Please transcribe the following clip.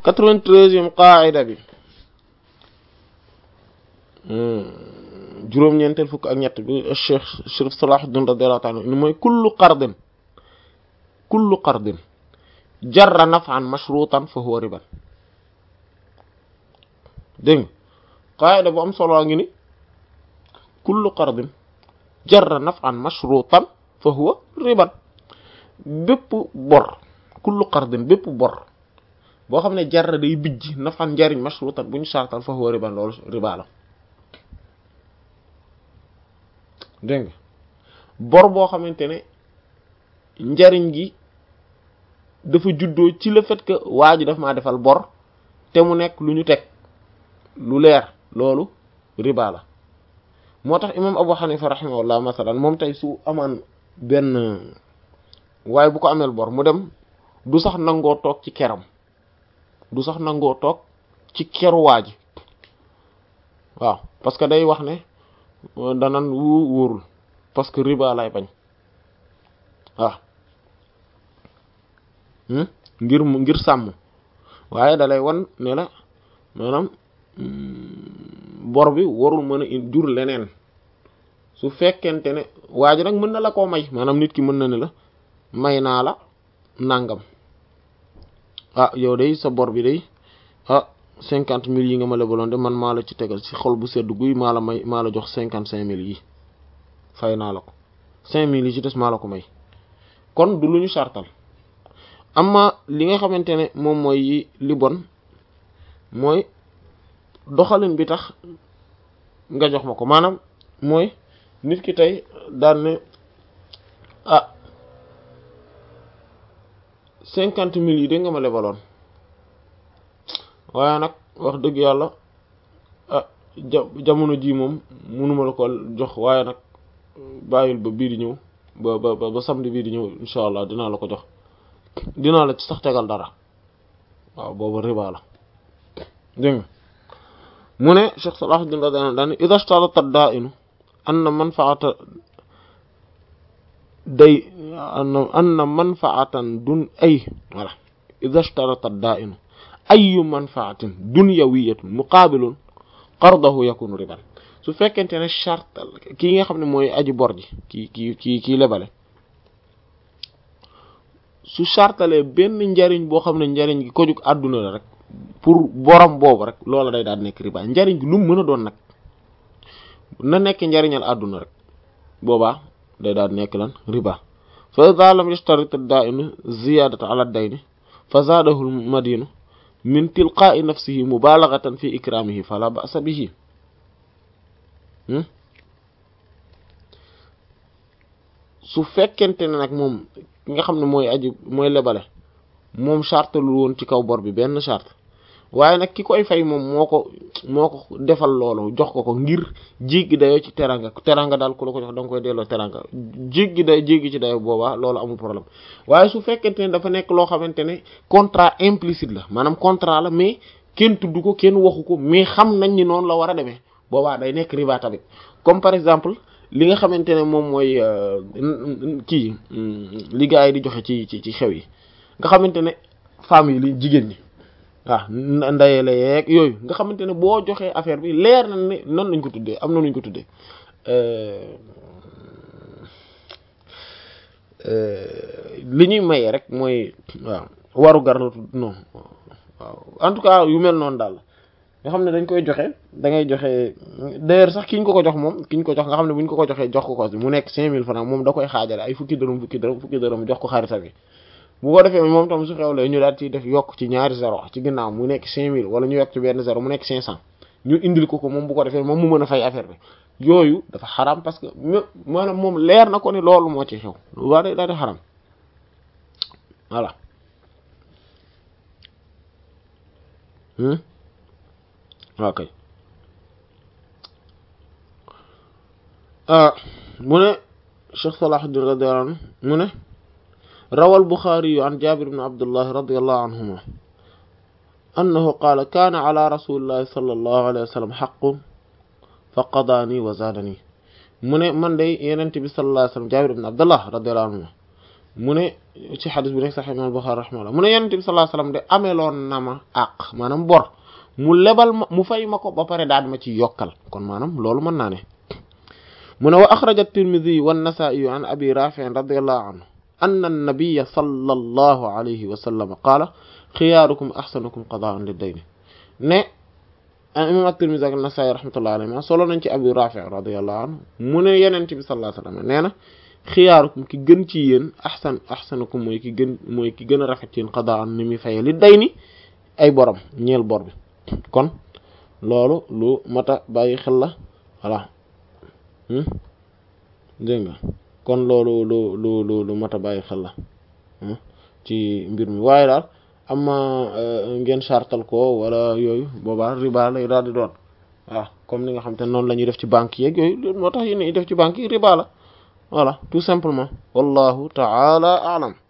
quatre-vingt-treizième qaida bi juróom-ñeenteel fukk ak ñett bi cheikh Chérif Salahuddin radiyallahu ta'ala ni mooy kullu qardin kullu qardin jarra naf'an mashrutan fa huwa riban dégg nga qaida bu am solo ngi ni kullu qardin jarra naf'an mashrutan fa huwa riban bépp bor kullu qardin bépp bor boo xam ne jarra day bijj naf'an njariñ mashrutan bu ñu sartal fa huwa riban loolu riba la dégg nga bor boo xamante ne njariñ gi dafa juddoo ci le fait que waa ji daf maa defal bor te mu nekk lu ñu teg lu leer loolu riba la moo tax imam Abu Hanifa rahimahullah masalan moom tey su amaan benn waaye bu ko ameel bor mu dem du sax nangoo toog ci keram du sax nangoo toog ci keru waa ji waaw parce que day wax ne danan wu wóorul parce que riba lay bañ waaw ngir ngir sàmm waaye dalay wan ne la maanaam bor bi warul mën a jur leneen su fekkente ne waa ji nag mën na la koo may maanaam nit ki mën na ne la may naa la nangam ah yow day sa bor bi day ah cinquante mille yi nga ma lebaloon de man maa la ci tegal ci xol bu sedd guy maa la may maa la jox cinquante cinq mille yi fay naa la ko cinq mille yi ci des maa la ko may kon du lu ñu sartal amma li nga xamante ne moom mooy li bon mooy doxalin bi tax nga jox ma ko maanaam mooy nit ki tey daan ne ah cinquante mille yi de nga ma lebaloon waaye nag wax dëgg yàlla ah ja jamono ji moom mënuma la ko jox waaye nag bàyyil ba bii di ñëw ba ba ba samedi bii di ñëw incha allah dinaa la ko jox dinaa la ci sax tegal dara waaw boobu riba la dégg nga mu ne Cheikh Salahuddin radiyallahu anhu idha ishtarata ad-da'inu anna manfa'ata day anna manfa'atan dun ay voilà idha ishtarata ad-da'inu ayu manfa'atin dunyawiyyatin muqabilun qardahu yakunu riban su fekkente ne charte kii nga xam ne mooy aji bor ji kii kii kii kii lebale su chartalee benn njariñ boo xam ne njariñ gi ko jug àdduna la rek pour borom boobu rek loola day daal nekk riba njariñ gi lu mu mën a doon nag na nekk njariñal àdduna rek boobaa day daal nekk lan riba fa idha lam yashtarit ad-da'inu ziyadata ala ad-dayni fa zaadahu al-madinu min tilqa'i nafsihi mubalaghatan fi ikramihi fala ba'sa bihi su fekkente ne nag moom ki nga xam ne mooy aji mooy lebale moom charte lu woon ci kaw bor bi benn charte waaye nag ki koy fay moom moo ko moo ko defal loolu jox ko ko ngir jéggi dayoo ci teranga teranga daal ku la ko jox da nga koy delloo teranga jéggi day jéggi ci dayoo boobaa loolu amul problème waaye su fekkente ne dafa nekk loo xamante ne contrat implicite la maanaam contrat la mais kenn tudd ko kenn waxu ko mais xam nañ ni noonu la war a demee boobaa day nekk riba tamit comme par exemple li nga xamante ne moom mooy kii li gars yi di joxe ci ci ci xew yi nga xamante ne femmes yi li jigéen ñi waaw ndayele yeeg yooyu nga xamante ne boo joxee affaire bi leer na ne nan lañ ko tuddee am na nuñ ko tuddee li ñuy maye rek mooy waaw waru gar la tudd non waaw en tout cas yu mel noonu daal nga xam ne dañ koy joxe da ngay joxe d'ailleurs sax ki ñu ko ko jox moom ki ñu ko jox nga xam ne bu ñu ko ko joxee jox ko ko mu nekk cinq mille francs moom da koy xaajale ay fukki dërëm fukki dërëm fukki dërëm jox ko xarita bi bu ko defee moom tam su xewlee ñu daal ci def yokk ci ñaari zéro ci ginnaaw mu nekk cinq mille wala ñu yokk ci benn zéro mu nekk cinq cent ñu indil ko ko moom bu ko defee moom mu mën a fay affaire bi yooyu dafa xaram parce que maanaam moom leer na ko ni loolu moo ci xew waa day daal di xaram voilà ok mu ne Cheikh Salahuddin radiyallahu anhu mu ne rawal Buxaari an Jaabir ibn Abdullah radiyallahu anhuma annahu qaala kaana ala rasulillahi sallallahu alayhi wa sallam haqqun fa qadaani wa zaadani mu ne man de Yonent bi sallallahu alayhi wa sallam Jaabir ibn Abdullah radiyallahu anhuma mu ne ci xadis bi nekk sax imam Bukhari rahimahullah mu ne yonent bi sallallahu alayhi wasallam de ameloon na ma àq maanaam bor mu lebal ma mu fay ma ko ba pare daal ma ci yokkal kon maanaam loolu mën naa ne mu ne wa axraja at-Tirmidhi wa an-Nasa'i an abi Rafi' radiyallahu anhu anna an-nabiyya sallallahu alayhi wa sallam qaala xiyaarukum ahsanukum qadaa'an lid-dayn ne imam at-Tirmidhi ak an-Nasa'i rahmatullahi alayhi solo nañ ci abi Rafi' radiyallahu anhu mu ne yonent bi sallallahu alayhi wa sallam nee na xiyaarukum ki gën ci yéen ahsan ahsanukum mooy ki gën mooy ki gën a rafet ci yéen qadaa'an ni muy faye li day ni ay borom ñeel bor bi kon loolu lu mata bàyyi xel la voilà dégg nga kon loolu lu lu lu lu mata bàyyi xel la ci mbir mi waaye daal ama ngeen sartal ko wala yooyu boobaa riba lay daal di doon waaw comme ni nga xam te noonu la ñuy def ci banque yeeg yooyu moo tax yi ne def ci banque yi riba la voilà tout simplement wallahu ta'ala a'lam